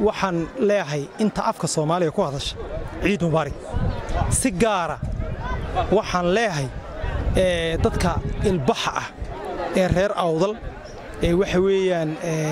waxaan leeyahay inta afka soomaaliga ku hadasha ciid mubaarig si gaara waxaan leeyahay dadka ilbaxa ah ee reer awdal ee waxa weeyaan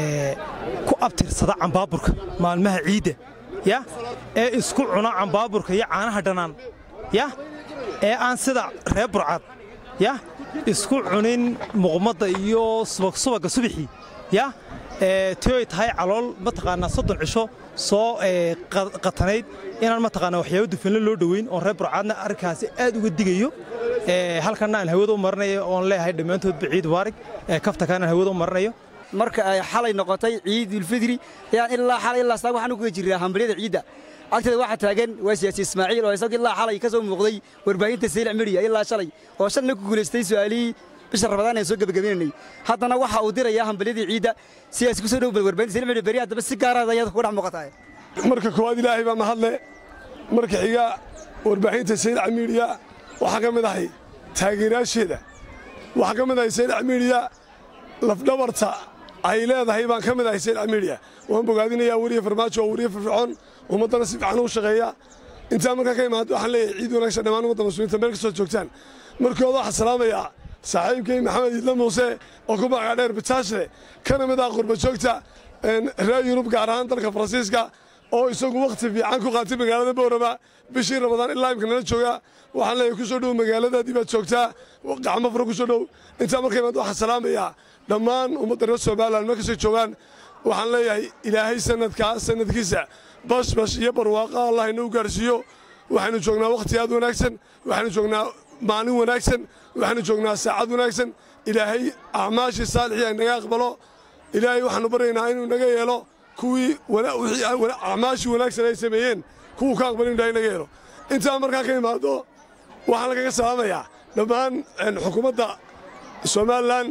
ku abtirsada cambaaburka maalmaha ciidda ya ee isku cuna cambaaburka iyo caanaha dhannaan ya ee aan sida reer burcad ya isku cunin muqmadda iyo subagga subaxii ya ti ay tahay calool mataqaanaa soddon cisho soo qatanayd inaan mataqaanaa waxyaabo dufanle loo dhoweyn oon reer burcaadna arrinkaasi aad uga digayo halkanna aan hawada u marinayo oon leeyahay dhammaantoodba ciid mubaarig kaftakaan aan hawada u marinayo marka ay xalay noqotay ciidulfidri ayaan ilaa xalay ilaa saag waxaan u guda jirnaa hambalyada ciidda agteeda waxaa taagan waa siyaasi ismaaciil oo isagu ilaa xalay ka soo muuqday warbaahinta saylac mediya ilaa shalay oo shalna ku guulaystay su'aalihii bisha rabadaan aan soo gebagabaynanay haddana waxa uu dirayaa hambalyadii ciidda siyaasi kusoo dhow bal warbaahinta saylac mediya beri haddaba si gaaraad ayaad ku dhex muuqataa marka koowaad ilaahay baa mahadle marka xiga warbaahinta saylac midiya waxaa ka mid ahay taageerayaasheeda waxaa ka mid ahay saylac midiya lafdhabarta ay leedahay baan ka mid ahay saylac midiya waan bogaadinayaa weriye farmaajo oo weriye firfircoon ummaddana si fiican u shaqeeya intaa markaa ka imaado waxaan leeyahay ciid wanaagsan dhammaan ummadda muslimiinta meel kastoo joogtaan markooda waxaan salaamayaa saaxiibkay maxamed idla muuse oo ku magaca dheer bitaashle kana mid ah qurba joogta reer yurub gaar ahaan dalka faransiiska oo isagu wakhti fiican ku qaatay magaalada boorama bishii ramadaan ilaa imka nala jooga waxaan leeyahay ku soo dhow magaaladaadii baad joogtaa gacmo fara ku soo dhow intaa marka imaado waxaan salaamayaa dhammaan ummadda reer somalilan meel kastoo joogaan waxaan leeyahay ilaahay sanadkaa sanadkiisa bashbash iyo barwaaqa allah inuu gaarsiiyo waxaynu joognaa wakhti aad wanaagsan waxaynu joognaa maalin wanaagsan waxaynu joognaa saacad wanaagsan ilaahay acmaashii saalixii naga aqbalo ilaahay waxaanu baryaynaa inuu naga yeelo kuwii acmaashii wanaagsan ay sameeyeen kuwuu ka aqbalin ilahay naga yeelo intaa markaa ka imaado waxaan lagaga salaamayaa dhammaan xukuumadda somalilan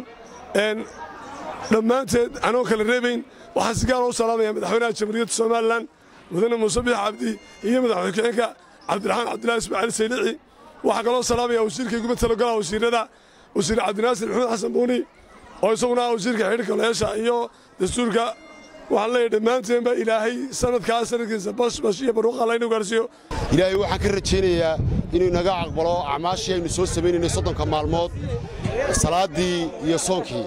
dhammaanteed anoo kala reebayn waxaan si gaara u salaamaya madaxweynaha jamhuuriyadda somalilan mudane muuse biix cabdi iyo madaxweyne ku-xigeenka cabdiraxmaan cabdillahi ismaaciil saylici waxaa kaloo salaamaya wasiirkay gumatalo golaha wasiirada wasiir cabdinaasir maxamed xasan buuni oo isaguna ah wasiirka xidhiirka leesha iyo dastuurka waxaan leeyahay dhammaanteenba ilaahay sanadkaa sanadkiisa bashbash iyo barwaqa alla inuu gaarsiiyo ilaahay waxaan ka rajaynayaa inuu naga aqbalo acmaashii aynu soo samaynaynay soddonka maalmood salaaddii iyo soonkii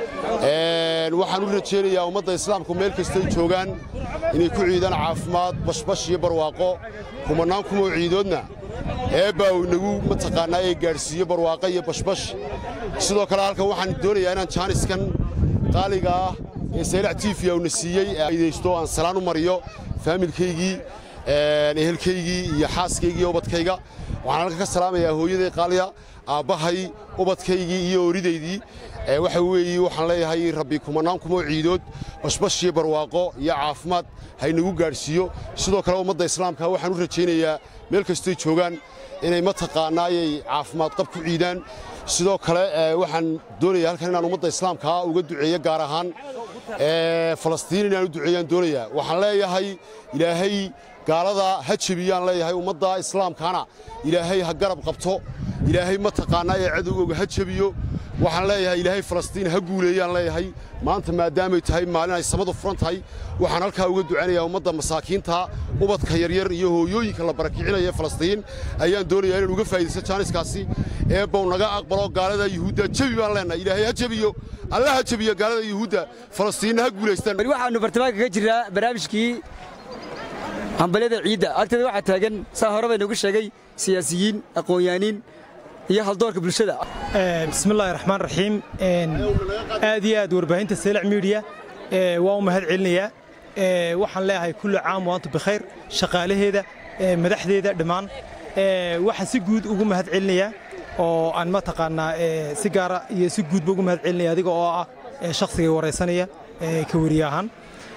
waxaan u rajaynayaa ummadda islaamku meel kastay joogaan inay ku ciidaan caafimaad bashbash iyo barwaaqo kumannaan kumoo ciidoodna eebbaa uu inagu mataqaannaa ee gaadhsiiyo barwaaqo iyo bashbash sidoo kale halkan waxaan doonayaa inaan jaaniskan qaaliga ah ee saylac tiifiya uuna siiyey ee aydaysto aan salaan u mariyo faamilkaygii ehelkaygii iyo xaaskaygii iyo ubadkayga waxaan halkan ka salaamayaa hooyaday qaaliya aabbahay ubadkaygii iyo oridaydii waxa weeye waxaan leeyahay rabbi kumannaan kumoo ciidood bashbash iyo barwaaqo iyo caafimaad haynagu gaadhsiiyo sidoo kale ummadda islaamka waxaan u rajaynayaa meel kastoy joogaan inay mataqaannaayay caafimaad qab ku ciidaan sidoo kale waxaan doonayaa halkan inaan ummadda islaamkaa uga duceeyo gaar ahaan falastiin inaan u duceeyaan doonayaa waxaan leeyahay ilaahay gaalada ha jebiyaan leeyahay ummadda islaamkaana ilaahay ha garab qabto ilaahay mataqaannaa ee cadowgooga ha jebiyo waxaan leeyahay ilaahay falastiin ha guuleeyaan leeyahay maanta maadaamay tahay maalin ay samadu furan tahay waxaan halkaa uga ducaynayaa ummadda masaakiinta ubadka yaryar iyo hooyooyinka la barakicinaya falastiin ayaan doonayaa inaan uga faa'idaysto jaaniskaasi eebbow naga aqbalo gaalada yuhuudda jebi baan leenahay ilaahay ha jebiyo alla ha jebiyo gaalada yuhuudda falastiinna ha guulaystaan bari waxaannu bartamaanka ka jirnaa barnaamijkii hambalyada ciidda agteeda waxaa taagan saa hore bay nagu sheegay siyaasiyiin aqoonyaaniin iyo haldoorka bulshada bismillahi raxmaan raxiim aad iyo aad warbaahinta saylac midiya waa u mahad celinayaa waxaan leeyahay kulli caam waantu bikhayr shaqaalaheeda madaxdeeda dhammaan waxaan si guud ugu mahad celinayaa oo aan mataqaannaa si gaara iyo si guudba ugu mahad celinaya adiga oo ah shakhsigay waraysanaya ka weriye ahaan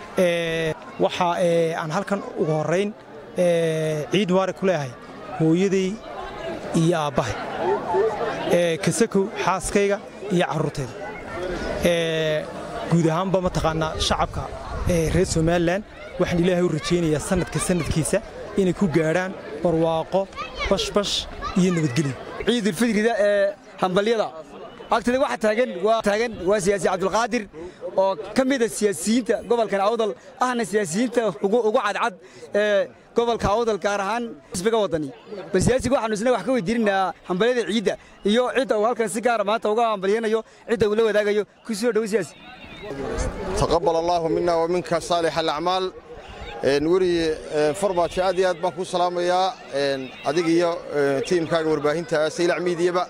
waxa aan halkan ugu horrayn ciid mubaarak ku leeyahay hooyaday iyo aabbahay kasakow xaaskayga iyo carruurtayda guud ahaanba mataqaannaa shacabka reer somalilan waxaan ilaahay u rajaynayaa sanadka sanadkiisa inay ku gaadhaan barwaaqo bashbash iyo nabadgelyo ciidulfidrida ee hambalyada agtada waxa taagan waa taagan waa siyaasi cabdulqaadir oo ka mid ah siyaasiyiinta gobolkan awdal ahna siyaasiyiinta ugu ugu cadcad ee gobolka awdal gaar ahaan xisbiga wadani bal siyaasiga waxaanu isna wax ka weydiinaynaa hambalyada ciidda iyo cidda uu halkan si gaara maanta uga hambalyanayo cidda uu la wadaagayo ku soo dhowo siyaasi taqabal allaahu mina wa minka saalix alacmaal weri farmaajo aad iyo aad baan kuu salaamayaa adiga iyo tiimkaaga warbaahinta saylac miidiyaba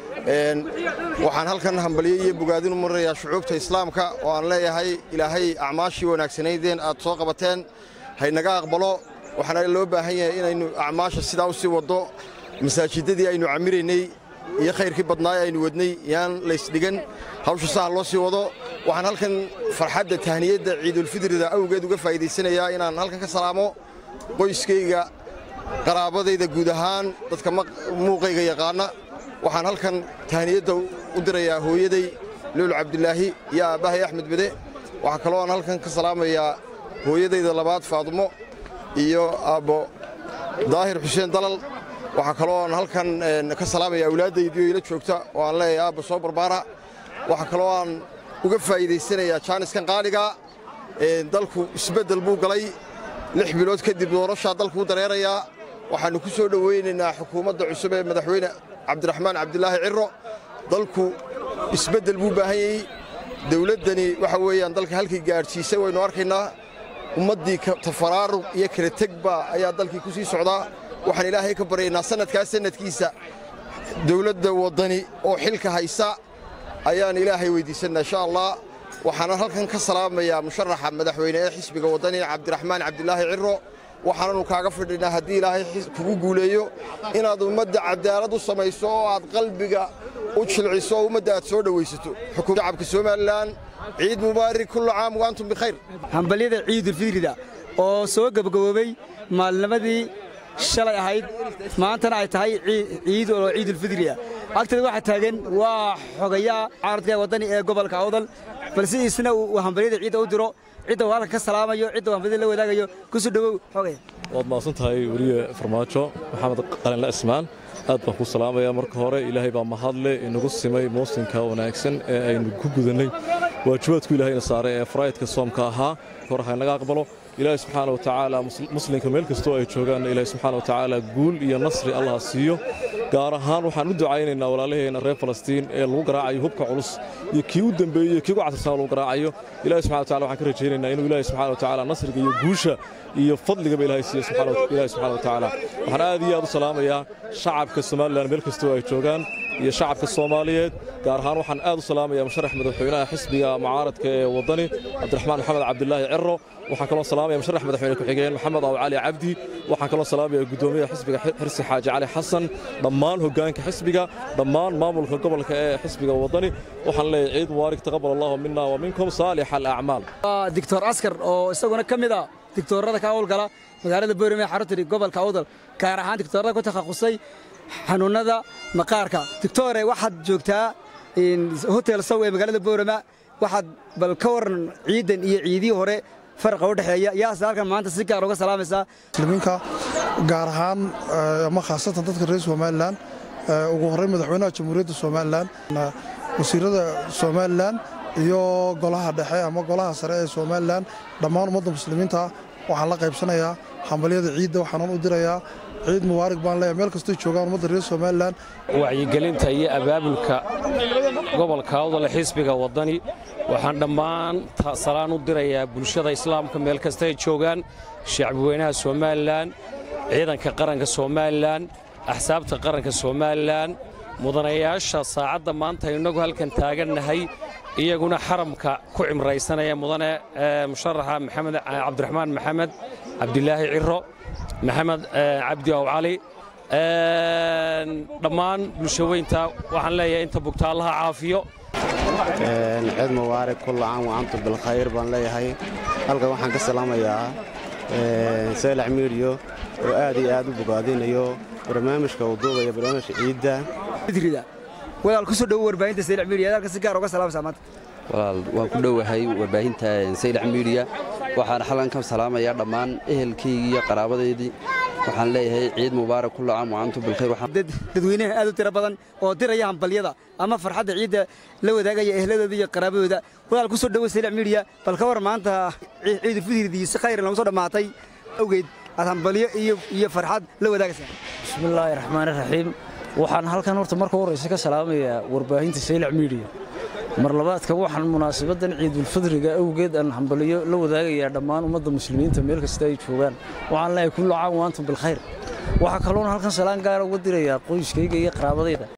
waxaan halkan hambalyo iyo bogaadin u marinayaa shucuubta islaamka oo aan leeyahay ilaahay acmaashii wanaagsanaydeen aad soo qabateen haynaga aqbalo waxaana loo baahan yahay inaynu acmaasha sidaa u sii waddo masaajidadii aynu camiraynay iyo khayrkii badnaa aynu wadnay yaan laysdhigan hawsha saha loo sii wado waxaan halkan farxadda tahniyadda ciidulfidrida awgeed uga faa'iidaysanayaa inaan halkan ka salaamo qoyskayga qaraabadayda guud ahaan dadka muuqayga yaqaana waxaan halkan tahniyadda u dirayaa hooyaday luul cabdilaahi iyo aabbahay axmed bede waxaa kaloo aan halkan ka salaamayaa hooyadayda labaad faadumo iyo aabbo daahir xuseen dalal waxaa kaloo aan halkan ka salaamaya awlaaddaydii ila joogta oo aan leeyahay aabba soo barbaara waxaa kaloo aan uga faa'iidaysanayaa jaaniskan qaaliga dalku isbeddel buu galay lix bilood kadib doorashaa dalkuu dareerayaa waxaannu ku soo dhowaynaynaa xukuumadda cusub ee madaxweyne cabdiraxmaan cabdilaahi ciro dalku isbeddel buu baahan yayey dawladdani waxa weeyaan dalka halkii gaadhsiisay waynu arkaynaa ummaddii tafaraaruq iyo kala tegba ayaa dalkii ku sii socdaa waxaan ilaahay ka baryaynaa sannadkaas sannadkiisa dawladda waddani oo xilka haysa ayaan ilaahay weyddiisannaa insha allah waxaana halkan ka salaamayaa musharaxa madaxweyne ee xisbiga waddani cabdiraxmaan cabdilaahi ciro waxaananu kaaga fidhinaa haddii ilaahay kugu guuleeyo inaad ummadda cadaalad u samayso oo aad qalbiga u jilciso oo ummadda aad soo dhowaysato shacabka somalilan ciid mubaarik kullu caam wa antum bikhayr hambalyada ciidulfidrida oo soo gebagaboobay maalnimadii shalay ahayd maantana ay tahay ciid oo ciidulfidriya agteeda waxaa taagan waa xogayaa caaradka waddani ee gobolka awdal balse isna uu hambalyada ciidda u diro cidda uu halkan ka salaamayo cidda uu hambalyada la wadaagayo kusoo dhowow xogaya waad mahadsan tahay weliye farmaajo maxamed qalinla ismaan aad baan ku salaamayaa marka hore ilaahay baa mahadle inagu simay muusinka wanaagsan ee aynu ku gudannay waajibaadku ilaahayna saaray ee faraydka soomka ahaa hore haynaga aqbalo ilaahay subxaana watacaala muslimka meel kastoo ay joogaan ilaahay subxaana watacaala guul iyo nasri allah siiyo gaar ahaan waxaan u ducaynaynaa walaalaheenna reer falastiin ee lagu garaacayo hubka culus iyo kii u dembeeyey iyo kii ugu catirsan lagu garaacayo ilahay subxana wataala waxaan ka rajaynaynaa inuu ilaahay subxana watacaala nasriga iyo guusha iyo fadligaba ilaahay siiyo ilaahay subxana watacaala waxaan aad iyo aad u salaamayaa shacabka somalilan meel kastoo ay joogaan iyo shacabka soomaaliyeed gaar ahaan waxaan aad u salaamayaa musharax madaxweynaha xisbiga mucaaradka ee waddani cabdiraxmaan maxamed cabdilaahi ciro waxaan kaloo salaamaya musharax madaxweyne ku-xigeen maxamed aw cali cabdi waxaan kaloo salaamaya guddoomiyaha xisbiga xirsi xaaji cali xasan dhammaan hoggaanka xisbiga dhammaan maamulka gobolka ee xisbiga waddani waxaan leeyahay ciid mubaarik taqabal allahu mina wa minkum saalix alacmaal dictor askar oo isaguna ka mid ah dictoorada ka howlgala magaalada boorame xarunta gobolka awdal gaar ahaan dictoorada ku takhasusay xanuunnada maqaarka dictore waxaad joogtaa hotel sow ee magaalada boorama waxaad bal ka waran ciidan iyo ciidii hore farqa u dhexeeya yaase halkan maanta si gaar uga salaamaysaa muslimiinka gaar ahaan ama khaasatan dadka reer somalilan ugu horreyn madaxweynaha jamhuuriyadda somalilan wasiirada somalilan iyo golaha dhexe ama golaha sare ee somalilan dhammaan ummadda muslimiinta waxaan la qaybsanayaa hambalyada ciidda waxaanan u dirayaa ciid mubaarig baan leeyahay meel kastoo joogaan ummadda reer somalilan wacyigelinta iyo abaabulka gobolka awdal xisbiga waddani waxaan dhammaan salaan u dirayaa bulshada islaamka meel kasta ay joogaan shacbiweynaha somalilan ciidanka qaranka somalilan axsaabta qaranka somalilan mudanayaasha saacadda maanta innagu halkan taagannahay iyaguna xaramka ku cimraysanaya mudane musharaxa maxamed cabdiraxmaan maxamed cabdilaahi ciro maxamed cabdi aw cali dhammaan bulshaweynta waxaan leeyahay inta bugta allaha caafiyo ciid mubaarak kulla caam wa antum bilkhayr baan leeyahay halkan waxaan ka salaamayaa seelax miidiyo oo aad iyo aad u bogaadinayo barnaamijka uu duubaya barnaamijka ciidda walaal ku soo dhowo warbaahinta saylac miidiya halka si gaar uga salaamaysaa maanta walaal waan ku dhowahay warbaahinta saylac miidiya waxaan xalan ka salaamayaa dhammaan ehelkaygii iyo qaraabadaydii waxaan leeyahay ciid mubaarak kulla caam wa antum bilkhayr dadweynaha aad u tiro badan oo diraya hambalyada ama farxadda ciidda la wadaagaya ehladooda iyo qaraabadooda walaal ku soo dhowo saylac midiya bal ka war maanta ciidulfidridii si khayr noogu soo dhammaatay awgeed aad hambalyo iyo farxad la wadaagaysaa bismillaahi raxmaani raxiim waxaan halkan horta marka horraysa ka salaamayaa warbaahinta saylac midiya mar labaadka waxaan munaasabaddan ciidulfidriga awgeed aan hambaliyo la wadaagayaa dhammaan ummadda muslimiinta meel kasta ay joogaan waxaan leeyahay kullu caam wa antum bilkhayr waxaa kaloona halkan salaan gaara uga dirayaa qoyskayga iyo qaraabadayda